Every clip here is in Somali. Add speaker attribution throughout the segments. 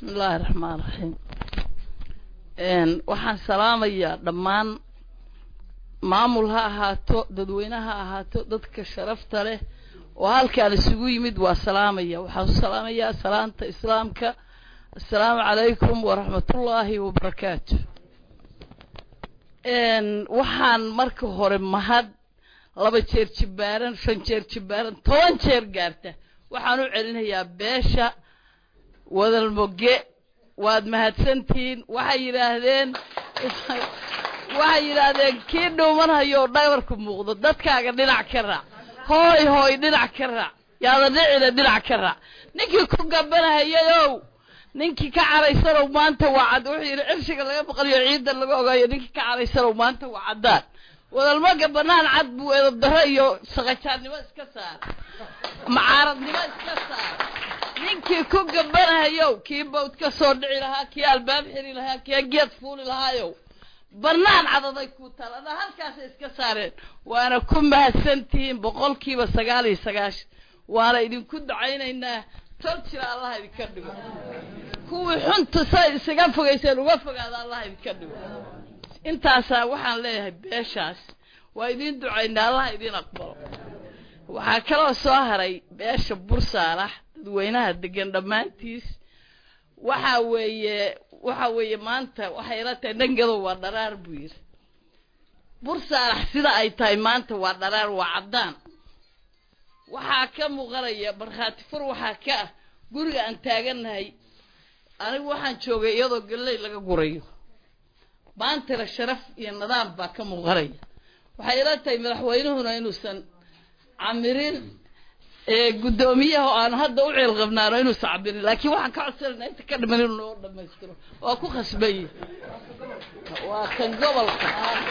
Speaker 1: bismi illaahi raxmaan raxiim waxaan salaamayaa dhammaan maamul ha ahaato dadweyne ha ahaato dadka sharafta leh oo halkaan isugu yimid waa salaamaya waxaan u salaamayaa salaanta islaamka assalaamu calaykum waraxmatullaahi wabarakaatu waxaan marka hore mahad laba jeer jibaaran shan jeer jibaaran toban jeer gaarta waxaan u celinayaa beesha wadalmoge waad mahadsantihiin waxay yidhaahdeen waxay yidhaahdeen kii dhuumanhayo oo dhabarku muuqdo dadkaaga dhinac ka raac hooy hooy dhinac ka raac yaada dhicina dhinac ka raac ninkii ku gabanahayayow ninkii ka caraysanow maanta waa cad wuxuu yidhi cirshiga laga maqliyo ciidda laga ogaayo ninkii ka caraysanow maanta waa caddaan wadalmaga banaan cad buu edabdaro iyo saqajaannimo iska saar macaaradnimo iska saar ninkii ku gabanahayow kii bawd ka soo dhici lahaa kii albaab xiri lahaa kii geed fuuli lahaayow banaan cadaday ku taal adaa halkaasay iska saareen waana ku mahadsantihiin boqolkiiba sagaal iyo sagaashan waana idinku ducaynaynaa tol jira allah idinka dhigo kuwii xunta say isaga fogayseen uga fogaada allah idinka dhigo intaasaa waxaan leeyahay beeshaas waa idiin ducaynaa allah idiin aqbalo waxaa kaloo soo haray beesha bursaalax dadweynaha degan dhammaantiis waxa weeye waxa weeye maanta waxay ila tahay dhangadow waa dharaar buu yidhi bursaalax sida ay tahay maanta waa dharaar waa caddaan waxaa ka muuqanaya markhaati fur waxaa ka ah guriga aan taagannahay anigu waxaan joogay iyadoo galley laga gurayo maantana sharaf iyo nidaam baa ka muuqanaya waxay ila tahay madaxweynuhuna inuusan camirin guddoomiyaha oo aan hadda u ceel qabnaano inuusan cabirin laakiin waxaan ka codsanayna inta ka dhiman inuu noo dhamaystiro waa ku khasbanye waa kan gobolka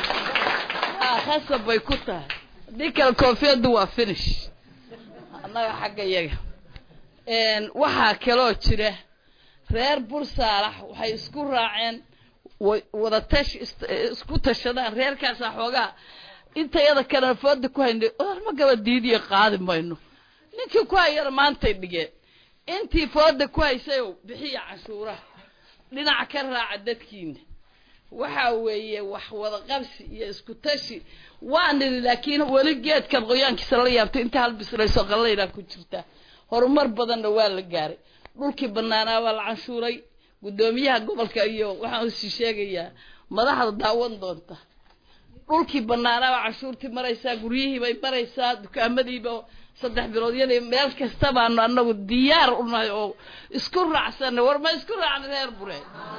Speaker 1: a khasab bay ku tahay haddii kale koofiyaddu waa finish annaga xagga yaga waxaa kaloo jira reer bursaalax waxay isku raaceen wada tash isku tashadaan reerkaasaa xoogaa intayada kalena fooda ku haynay odarma gaba diidiya qaadi mayno ninkii ku hayana maantay dhigeen intii fooda ku haysayow bixiya canshuuraha dhinac ka raaca dadkiina waxa weeye wax wada qabsi iyo isku tashi waa nidhi laakiin weli geedkan qoyaankiisa la yaabtay inta halbislayso qallaynaa ku jirtaa horumar badanna waa la gaaray dhulkii banaanaa waa la canshuuray guddoomiyaha gobolka iyo waxaan usii sheegayaa madaxda daawan doonta dhulkii banaanaa waa canshuurtii maraysaa guryihii bay maraysaa dukaamadiiba saddex bilood yal meel kasta baanu anagu diyaar unahay oo isku raacsanay war ma isku raacnay reer bure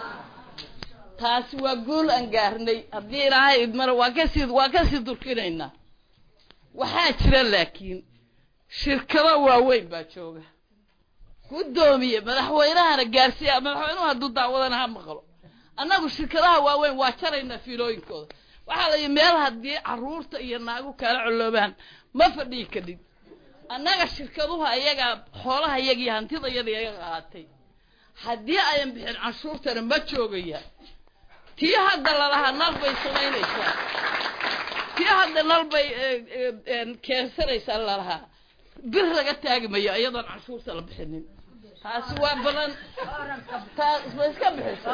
Speaker 1: taasi waa guul aan gaarnay haddii ilaahay idmana waa kasii waa kasii durkinaynaa waxaa jira laakiin shirkado waaweyn baa jooga guddoomiye madaxweynahana gaarsiiya madaxweynuhu hadduu daawadana ha maqlo annagu shirkadaha waaweyn waa jaraynaa fiilooyinkooda waxaa la yidhi meel haddii carruurta iyo naagu kala coloobaan ma fadhii kadhid annaga shirkaduhu ayagaa xoolaha iyagii hantida yada iyaga qaatay haddii ayan bixin canshuurtana ma joogaya tii hadda lalahaa nal bay samaynaysaa tii hadda nal bay keensanaysaa lalahaa bir laga taagi mayo iyadoon canshuurta la bixinin taasi waa badan taas ma iska bixiso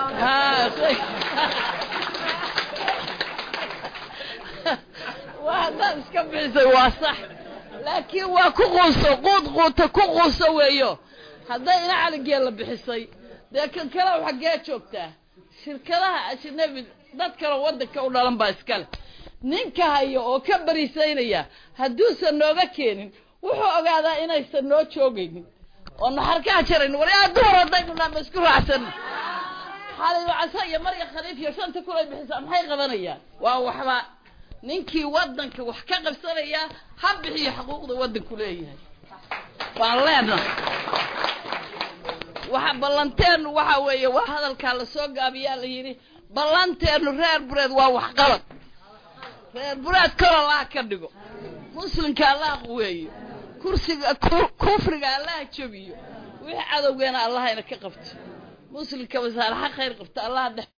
Speaker 1: waa haddaad iska bixisay waa sax laakiin waa ku quuso quud quuta ku quuso weeyo hadday ina caligeel la bixisay dee kan kale xaggee joogtaa shirkadaha ajnabi dad kaleo waddanka u dhalan baa iskale ninka haya oo ka bariisaynaya hadduusan nooga keenin wuxuu ogaadaa inaysan noo joogaynin oo naxarkaa jarayn war yaa duhur haddaynu naa ma isku raacsan xaliilo casa iyo marya khaliif iyo shanta kulay bixisaa maxay qabanayaan waa waxba ninkii waddanka wax ka qabsanaya ha bixiyo xuquuqda waddanku leeyahay waan leenahay waxa ballanteenu waxa weeye waa hadalkaa lasoo gaabiyaa la yidhi ballanteenu reer bureed waa waxqabad reer bureed kor allaha ka dhigo muslimka allaha quweeyo kursiga kufriga allaha jabiyo wixii cadowgeena allahayna ka qabto muslimka masaalaxa khayr qabta allaha dhex